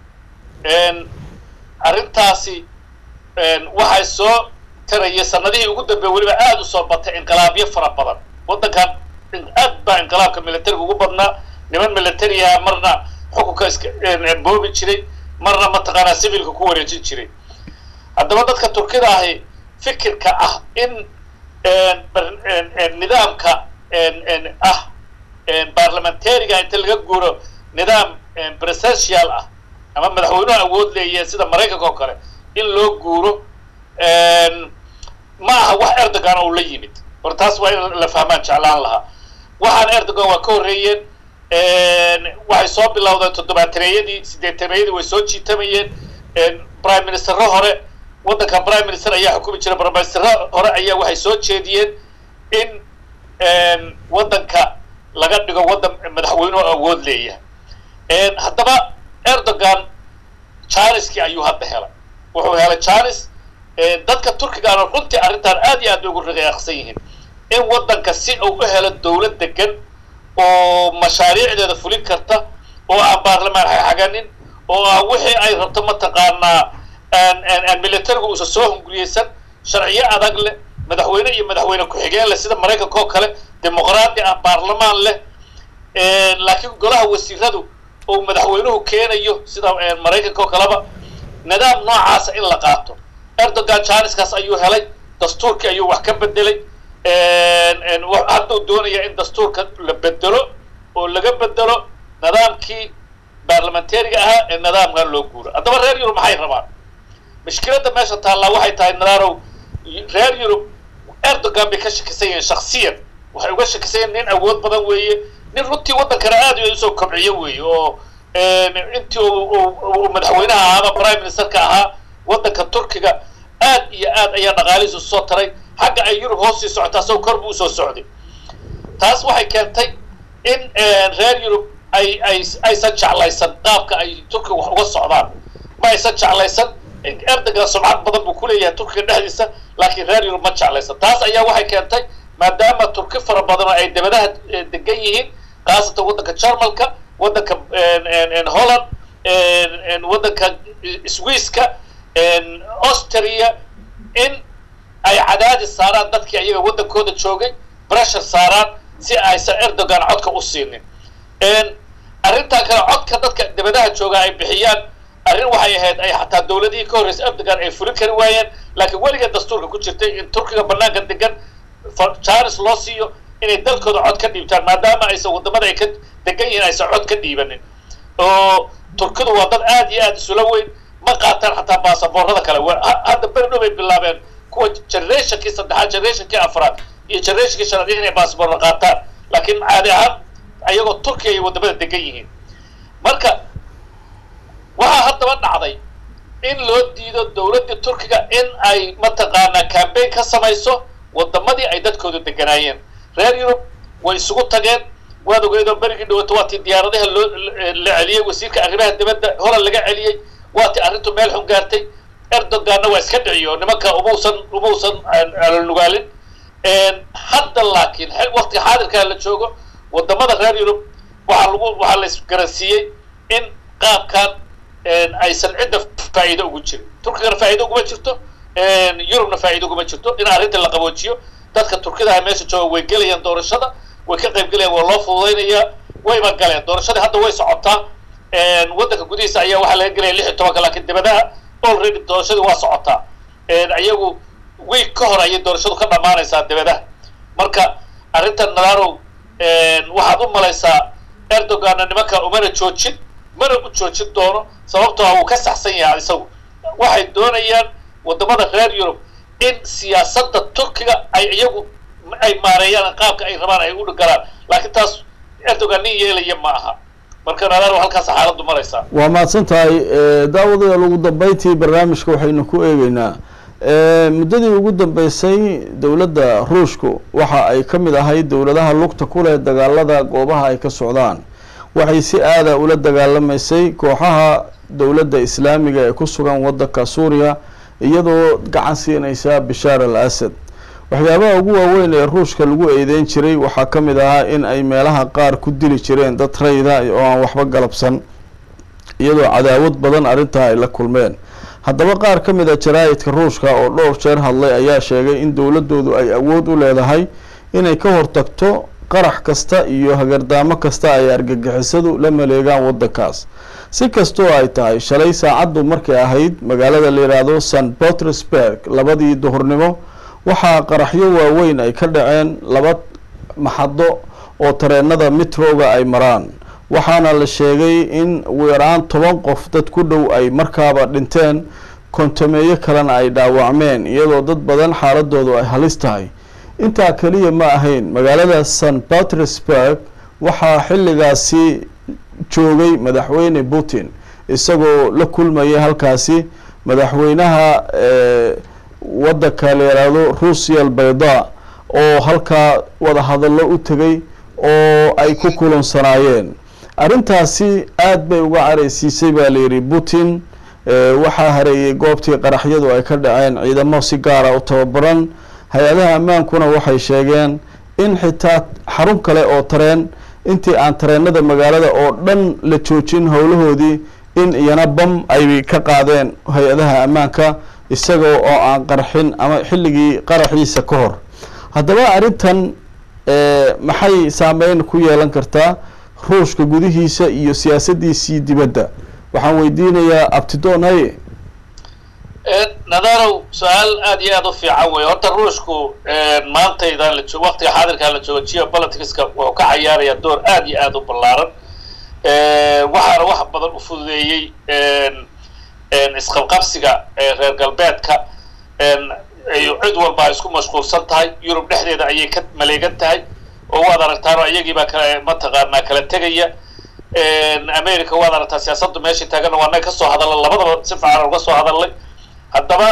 arrintaasi waxay soo tarayay sanadihii ugu dambeey weliba aada u soo batay inqilaabyo fara badan waddankan aad baa inqilaabka militariga ugu badnaa niman militariaha marna xukunka iska boobi jiray marna mataqaanaa civilka ku wareejin jiray haddaba dadka turkida ahi fikirka ah in nidaamka ah barlamentariga inta laga guuro nidaam presidential ah ama madaxweynuhu awood leeyahe sida maraykanka oo kale in loo guuro ma aha wax erdogan uu la yimid hor taas waa in la fahmaan jeclaan lahaa waxaan erdogan waa ka horreeyeen waxay soo bilowdeen toddobaataneyadii sideetaneyadii way soo jiitamayeen prime ministerro hore waddanka prime minister ayaa xukumi jira prime ministerro hore ayaa waxay soo jeediyeen in waddanka laga dhigo waddan madaxweynuhu awood leeyahay haddaba erdogan janiskii ayuu hadda helay wuxuu helay janis dadka turkigaana runtii arrintan aad iyo aad bay ugu riqaaqsan yihiin in waddanka si uu u helo dowlad degan oo mashaariicdeeda fulin karta oo aan baarlamaan xaganin oo aan wixii ay rabto mataqaanaa militarigu uusan soo hunguriyeysan sharciyo adag leh madaxweyne iyo madaxweyne ku-xigeen leh sida maraykanka oo kale dimuqraadi ah baarlamaan leh laakiin golaha wasiiradu uu madaxweynuhu keenayo sida maraykanka oo kaleba nidaam noocaasa in la qaato erdogan janiskaas ayuu helay dastuurkii ayuu wax ka bedelay hadduu doonaya in dastuurka la bedelo oo laga bedelo nidaamkii baarlamentariga ahaa ee nidaamkan loo guuro haddaba reer yurub maxay rabaan mushkiladda meesha taallaa waxay tahay nadarow reer yurub erdogan bay ka shakisan yihiin shaksiyan waxay uga shakisan yihin nin awood badan weeye nin runtii waddankana aad iyo usoo kobciyo weeye oo intii uu madaxweynaha ahaa ama prime ministerka ahaa waddanka turkiga aad iyo aad ayaa dhaqaalihiisu soo taray xagga ay yurub hoos sii socotaa asagoo kor buu usoo socday taas waxay keentay in reer yurub ay ay aysan jeclaysan qaabka ay turkiga wax uga socdaan ma aysan jeclaysan erdogan sumcad badan buu kuleeyahay turkiga dhexdiisa laakiin reer yurub ma jeclaysan taas ayaa waxay keentay maadaama turki fara badan oo ay dabadaha degan yihiin khaasatan waddanka jarmalka waddanka holland waddanka swisska austria in ay cadaadis saaraan dadkii ayaga waddankooda joogay pressure saaraan si aysan erdogan codka u siinin arrintaa kale codka dadka dabadaha jooga ay bixiyaan arrin waxay ahayd ay xataa dowladihii ka horreysay erdogan ay fulin kari waayeen laakiin weligeed dastuurka ku jirtay in turkiga banaanka degan janis loo siiyo inay dalkooda cod ka dhiibtaan maadaama aysan waddamada ay ka degan yihiin aysan cod ka dhiibanin oo turkidu waa dad aad iyo aad isula weyn ma qaataan xataa baasaboorada kale hadda beri dhow bay bilaabeen kuwa generationkii saddexaad generationkii afraad iyo generationkii shanaad inay baasaboorda qaataan laakiin caadi ahaan ayagoo turkiya ay waddamada degan yihiin marka waxaa haddaba dhacday in loo diido dowladdii turkiga in ay mataqaanaa cambaign ka samayso waddamadii ay dadkooda deganaayeen reer yurub way isugu tageen waad ogeydoo berigii dhawato waa tii diyaaradaha loo la celiyey wasiirka arrimaha dibadda holan laga celiyey waa tii arrintu meel xun gaartay erdoganna waa iska dhiciyo nimanka umuusan umuusan alnugaalin hadda laakiin waqtiga xaadirkaa la joogo wadamada reer yurub waxaa lagu waxaa la isgaransiiyey in qaabkan aysan cidda faa'iido ugu jirin turkigana faa'iido uguma jirto yurubna faa'iido uguma jirto in arrinta la qaboojiyo dadka turkidaha meesha jooga way gelayaan doorashada way ka qayb gelayaan waa loo fududaynayaa wayba galeen doorashadii hadda way socotaa waddanka gudihiisa ayaa waxaa laga gelaya lix iyo tobanka laakiin dibadaha already doorashadii waa socotaa ayagu week ka hor ayay doorashadu ka dhammaanaysaa dibadaha marka arrintan nadarow waxaad u malaysaa erdoganna nimanka umana joojin mana u joojin doono sababtoo ah uu ka saxsan yahay isagu waxay doonayaan wadamada reer yurub in siyaasadda turkiga ay iyagu ay maareeyaan qaabka ay rabaan ay u galaan laakiin taas erdogan nin yeelaya ma aha marka nadaro halkaas xaaladdu maraysaa waa mahadsan tahay daawadayaal ugu dambeyntii barnaamijka waxaynu ku eegeynaa muddadii ugu dambeysay dowladda ruushku waxa ay ka mid ahayd dowladaha lugta ku leh dagaalada goobaha ay ka socdaan waxay si aada ula dagaalamaysay kooxaha dowladda islaamiga ee ku sugan waddanka suuriya iyadoo gacan siinaysa bishaar al asad waxyaabaha ugu waaweyn ee ruushka lagu eedeyn jiray waxaa ka mid ahaa in ay meelaha qaar ku dili jireen dad rayda oo aan waxba galabsan iyadoo cadaawad badan arrintaa ay la kulmeen haddaba qaar ka mid a jaraa'idka ruushka oo dhowr jeer hadlay ayaa sheegay in dowladdoodu ay awood u leedahay inay ka hortagto qarax kasta iyo hagardaamo kasta ay argagixisadu la maleegaan waddankaas si kastoo ay tahay shalay saacaddu markay ahayd magaalada la yidhaahdo st petersburg labadii duhurnimo waxaa qaraxyo waaweyn ay ka dhaceen laba maxado oo tareenada mitroga ay maraan waxaana la sheegay in ugu yaraan toban qof dad ku dhow ay markaaba dhinteen kontameeyo kalena ay dhaawacmeen iyadoo dad badan xaaladoodu ay halis tahay intaa keliya ma ahayn magaalada st petersburg waxaa xilligaasi joogay madaxweyne putin isagoo la kulmayay halkaasi madaxweynaha waddanka la yidhaahdo ruusiya albayda oo halkaa wadahadallo u tegay oo ay ku kulansanaayeen arrintaasi aada bay uga caraysiisay baa layidhi putin waxaa hareeyey goobtii qaraxyadu ay ka dhaceen ciidamo si gaara u tababaran hay-adaha ammaankuna waxay sheegeen in xitaa xarun kale oo tareen intii aan tareenada magaalada oo dhan la joojin howlahoodii in iyana bam ay ka qaadeen hay-adaha ammaanka isagoo oo aan qarxin ama xilligii qaraxiisa ka hor haddaba arrintan maxay saameyn ku yeelan kartaa ruushka gudihiisa iyo siyaasaddiisii dibadda waxaan weydiinayaa abtidoon haye nadarow su-aal aada iyo aada u fiican wey horta ruushku maantaydan la joog waqtiga xaadirkaa la joogo geopoliticska wuxuu ka cayaarayaa door aada iyo aada u ballaaran waxaana wax badan u fududeeyey isqabqabsiga reer galbeedka cid walba ay isku mashquulsan tahay yurub dhexdeeda ayay ka maleegan tahay oo waad aragtaano iyagiibaa kale mataqaanaa kala tegaya america waad aragtaa siyaasaddu meeshai taagana waa naga kasoo hadalla labadaba si fiican uga soo hadalnay haddaba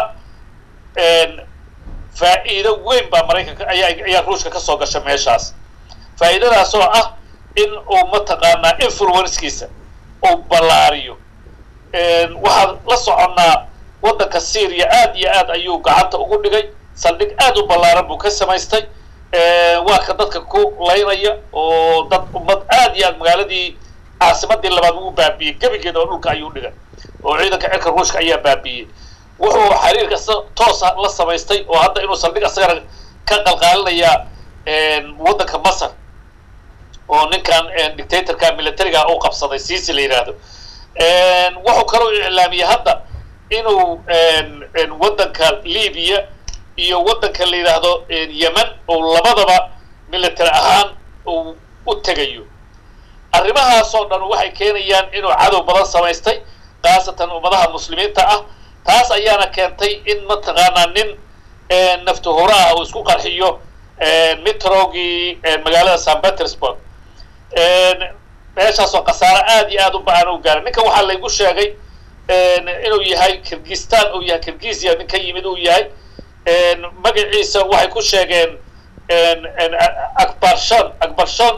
faa'iido weyn baa maraykanka ayaa ayaa ruushka kasoo gasha meeshaas faa'iidadaas oo ah in uu mataqaanaa influencekiisa uu ballaariyo waxaan la soconnaa waddanka syria aad iyo aad ayuu gacanta ugu dhigay saldhig aad u ballaaran buu ka samaystay waa ka dadka ku laynaya oo dad ummad aad iyo aad magaaladii caasimadii labaad ugu baabiiyey gebigeeda oo dhulka ayuu dhigay oo ciidanka cirka ruushka ayaa baabiiyey wuxuu xiriirka toosa la samaystay oo hadda inuu saldhig asagana ka qalqaalinayaa waddanka masar oo ninkan dictatorka militariga u qabsaday sisi la yidhaahdo wuxuu kaloo iclaamiyey hadda inuu waddanka libiya iyo waddanka la yidhaahdo yemen uu labadaba military ahaan uu u tegayo arrimahaasoo dhan waxay keenayaan inuu cadow badan samaystay khaasatan ummadaha muslimiinta ah taas ayaana keentay in mataqaanaa nin naftuhura ah uu isku qarxiyo mitrogii magaalada st petersburg meeshaasoo khasaaro aad iyo aad u ba-an u gaaray ninkan waxaa laygu sheegay inuu yahay kirgistan uu yahay kirgisia nin ka yimid uu yahay magaciisa waxay ku sheegeen akbarshon akbarshon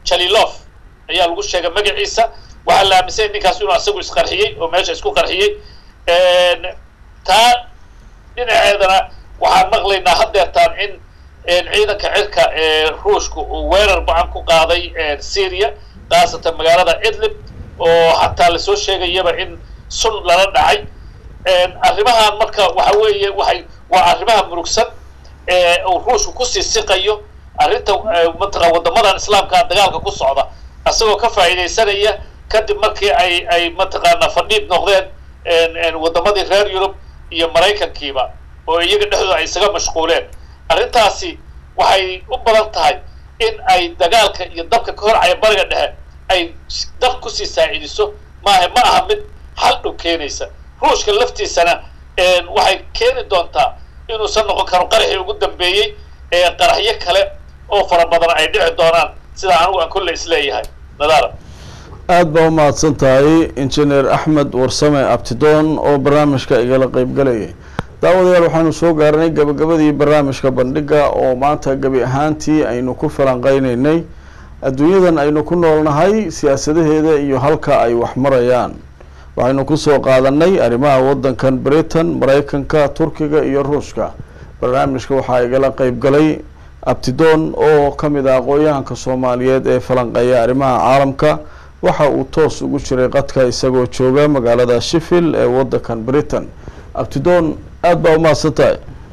jalilof ayaa lagu sheegay magaciisa waxaa la aaminsanya ninkaas inuu asagu isqarxiyey oo meesha isku qarxiyey taa dhinaceedana waxaan maqlaynaa haddeertaan in ciidanka cirka ee ruushka uu weerar bacan ku qaaday syria khaasatan magaalada idlib oo xataa lasoo sheegayaba in sun lala dhacay arrimahan marka waxa weeye waxay waa arrimaha murugsan ee uu ruushku kusii siqayo arrinta mataqa waddamadan islaamka dagaalka ku socda isagoo ka faa'iidaysanaya kadib markii ay ay mataqaanaa fadhiid noqdeen waddamadii reer yurub iyo maraykankiiba oo iyaga dhexdooda ay isaga mashquuleen arrintaasi waxay u badan tahay in ay dagaalka iyo dabka ka horcaya bariga dhexe ay dab kusii saacidiso maaha ma aha mid xal dhow keenaysa ruushka laftiisana waxay keeni doontaa inuusan noqon karo qaraxii ugu dambeeyey ee qaraxyo kale oo fara badan ay dhici doonaan sida anigu aan kolle isleeyahay nadaara aada baa u mahadsan tahay injineer axmed warsame abtidoon oo barnaamijka igala qeybgalayay daawadayaal waxaanu soo gaarnay gabagabadii barnaamijka bandhiga oo maanta gebi ahaantii aynu ku falanqeyneynay adduunyadan aynu ku noolnahay siyaasadaheeda iyo halka ay wax marayaan waxaynu kusoo qaadanay arrimaha waddankan britain maraykanka turkiga iyo ruushka barnaamijka waxaa igala qeybgalay abtidoon oo ka mid ah aqoon-yahanka soomaaliyeed ee falanqeeya arrimaha caalamka waxa uu toos ugu jiray qadka isagoo jooga magaalada sheffield ee waddankan britain abtidoon aada baa umahadsan tahay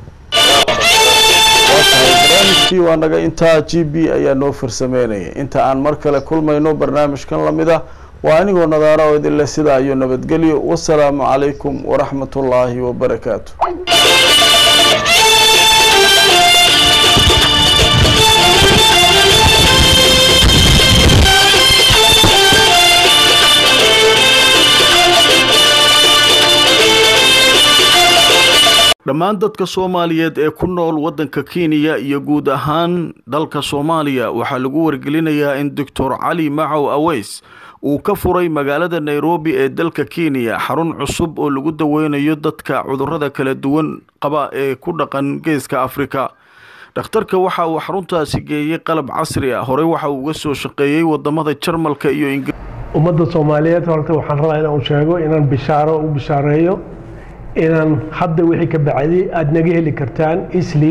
barnaamijkii waa naga intaa g b ayaa noo farsameynaya inta aan mar kale kulmayno barnaamijkan lamid a waa anigoo nadaara oo idinleh sidaa iyo nabadgelyo wasalaamu calaykum waraxmat ullaahi wabarakaatu dhammaan dadka soomaaliyeed ee ku nool waddanka kenya iyo guud ahaan dalka soomaaliya waxaa lagu wargelinayaa in doctor cali macow aweys uu ka furay magaalada nairobi ee dalka kenya xarun cusub oo lagu daweynayo dadka cudurrada kala duwan qaba ee ku dhaqan geeska afrika dhakhtarka waxa uu xaruntaasi geeyey qalab casri ah horey waxa uu uga soo shaqeeyey wadamada jarmalka iyo ingir ummadda soomaaliyeed horta waxaan rabaa inaan sheego inaan bishaaro u bishaareeyo inaan hadda wixii ka bacday aada naga heli kartaan isli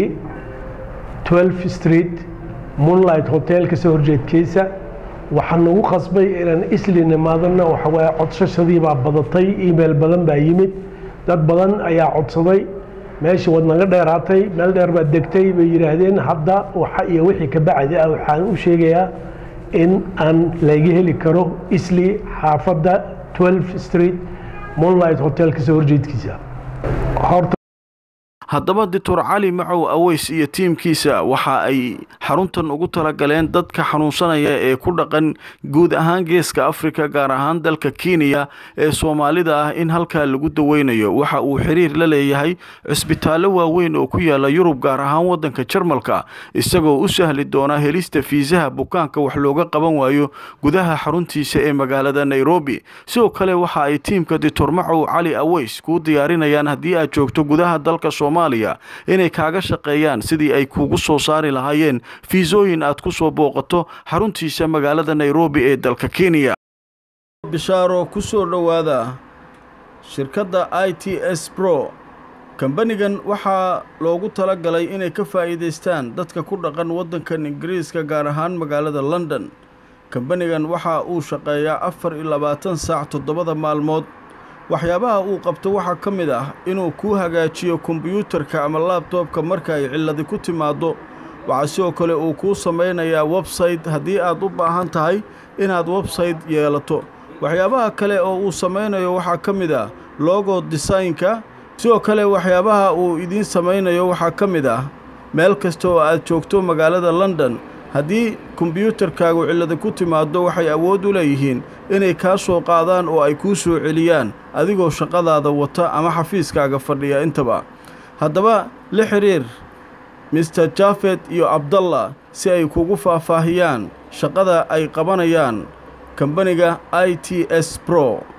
12 street moonlight hotel kasoo horjeedkiisa waxaan nagu qasbay inaan isli nimaadana waxa waaye codsashadii baa badatay email badan baa yimid dad badan ayaa codsaday meeshii waad naga dheeraatay meel dheer baad degtay bay yidhaahdeen hadda waxa iyo wixii ka bacdi ah waxaan u sheegayaa in aan laga heli karo isli xaafadda 12 street moonlight hotel kasoo horjeedkiisa horta haddaba doctor cali macow aweys iyo tiimkiisa waxa ay xaruntan ugu talagaleen dadka xanuunsanaya ee ku dhaqan guud ahaan geeska afrika gaar ahaan dalka kenya ee soomaalida ah in halkaa lagu daweynayo waxa uu xiriir la leeyahay cisbitaallo waaweyn oo ku yaala yurub gaar ahaan waddanka jarmalka isagoo u sahli doona helista fiisaha bukaanka wax looga qaban waayo gudaha xaruntiisa ee magaalada nairobi sidoo kale waxa ay tiimka doctor macow cali aweys kuu diyaarinayaan haddii aad joogto gudaha dalka soomaaliya inay kaaga shaqeeyaan sidii ay kugu soo saari lahaayeen fiisooyin aad ku soo booqato xaruntiisa magaalada nairobi ee dalka kenya bishaaro ku soo dhowaada shirkadda i t s bro kambanigan waxaa loogu tala galay inay ka faa'iidaystaan dadka ku dhaqan waddankan ingiriiska gaar ahaan magaalada london kambanigan waxa uu shaqeeyaa afar iyo labaatan saac toddobada maalmood waxyaabaha uu qabto waxaa ka mid ah inuu kuu hagaajiyo kombiyuutarka ama laabtoobka marka ay cilladi ku timaaddo waxaa sidoo kale uu kuu samaynayaa websayte haddii aad u baahan tahay inaad websayte yeelato waxyaabaha kale oo uu samaynayo waxaa ka mid ah logo desaynka sidoo kale waxyaabaha uu idiin samaynayo waxaa ka mid ah meel kasta oo aad joogto magaalada london haddii kombiyuutarkaagu cillada ku timaaddo waxay awood u leeyihiin inay kaa soo qaadaan oo ay kuu soo celiyaan adigoo shaqadaada wata ama xafiiskaaga fadhiya intaba haddaba la xidhiir mister jafet iyo abdallah si ay kugu faahfaahiyaan shaqada ay qabanayaan kambaniga i t s bro